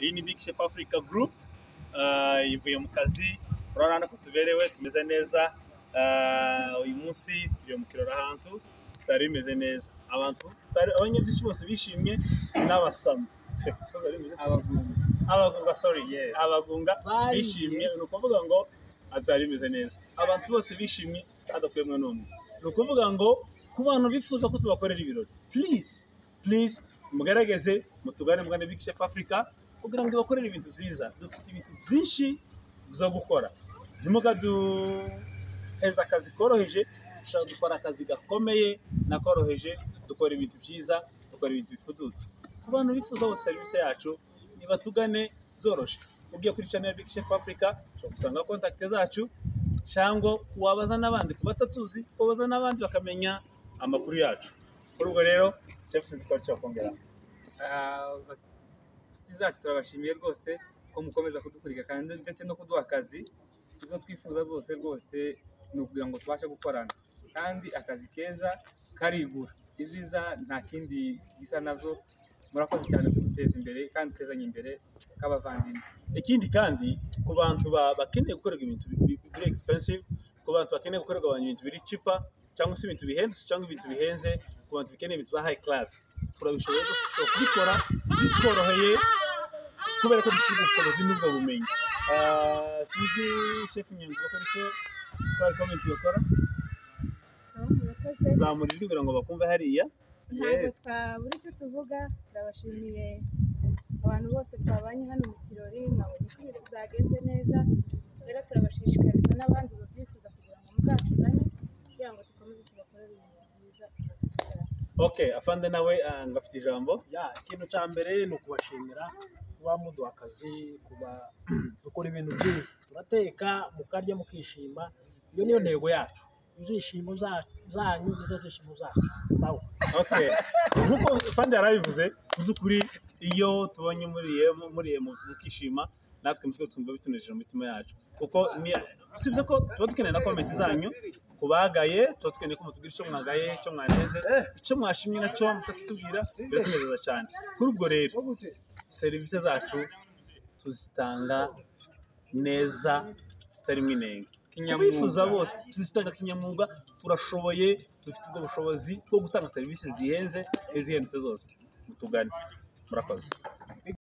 iyi ni big chef africa group Ah, ivuye mu kazi urabona ko tuberewe tumeze neza Ah, uyu munsi tugiye mu kirori ahantu tutari bimeze neza abantu tutari- abanyabyinshi bose bishimye n'abasama Chef, ikoze bimeze neza. abagunga sorry Yes. abagunga Bari- bishimye ni ukuvuga ngo atari bimeze neza abantu bose bishimye hadakuyemwe n'umwe ni ukuvuga ngo ku bantu bifuza ko tubakorera ibirori please please mugerageze mutugane mugane Big Chef Africa kugira ngo ibakorere ibintu byiza dufite ibintu byinshi byo gukora ntimukaduheza akazi koroheje dushaka gukora akazi gakomeye nakoroheje dukora ibintu byiza dukora ibintu bifudutse ku bantu bifuza bose serivisi yacu nibatugane byoroshye ugiye kuri channel Big Chef Africa ushobora gusanga kontakite zacu cyangwa wabaza n'abandi ku batatuzi wabaza n'abandi bakamenya amakuru yacu kuri ubwo rero Chef sinzi ko aricyo wakongera inshuti zacu turabashimiye rwose ko mukomeza kudukurikira kandi ndetse no kuduha akazi ibyo twifuza rwose rwose ni ukugira ngo tubashe gukorana kandi akazi keza karigura ibyiza nta kindi gisa nabyo murakoze cyane kuduteza imbere kandi tezanye imbere nk'abavandimwe ikindi kandi ku bantu ba- bakeneye gukorerwa ibintu bi- bi- biri expensive ku bantu bakeneye gukorerwa abantu ibintu biri cheaper cyangwa se ibintu bihendutse cyangwa ibintu bihenze ku bantu bikeneye ibintu bya high class turabishoboye rwose, dushobora kubikora bitworoheye kubera ko dushyira ubushobozi n'ubwo bumenyi Ah, sinzi chef nyanguka ko aricyo twari komenti bakora murakoze zamura ijwi kugira ngo bakumve hariya ntabwo Yes. twabura icyo tuvuga turabashimiye abantu bose twabanye hano mu kirori mwabonye ko ibintu byagenze neza rero turabashishikariza n'abandi babyifuza kugira ngo muzatugane kugira ngo dukomeze tubakorere ibintu byiza okay afande nawe ah, ngafite ijambo ya ikintu cya mbere ni ukubashimira kuba muduha akazi kuba dukora ibintu byiza turateka mukarya mukishima iyo niyo ntego yacu ibyishimo za- zanyu nizo byishimo zacu sawa Okay. nk'uko fandi yarabivuze mu by'ukuri iyo tubonye muriye muriye mu- mukishima natwe mu mutwe twumva bitunejeje mu mitima yacu kuko ni- usibye ko tuba dukeneye na komenti zanyu ku bagaye tuba dukeneye ko mutubwira icyo mwagaye icyo mwaneze icyo mwashimye nacyo mukakitubwira biratunezeza cyane kuri ubwo rero serivisi zacu tuzitanga neza zitarimo inenge abifuza bose tuzitanga kinyamwuga turashoboye dufite ubwo bushobozi bwo gutanga serivisi zihenze n'izihendutse zose mutugane murakoze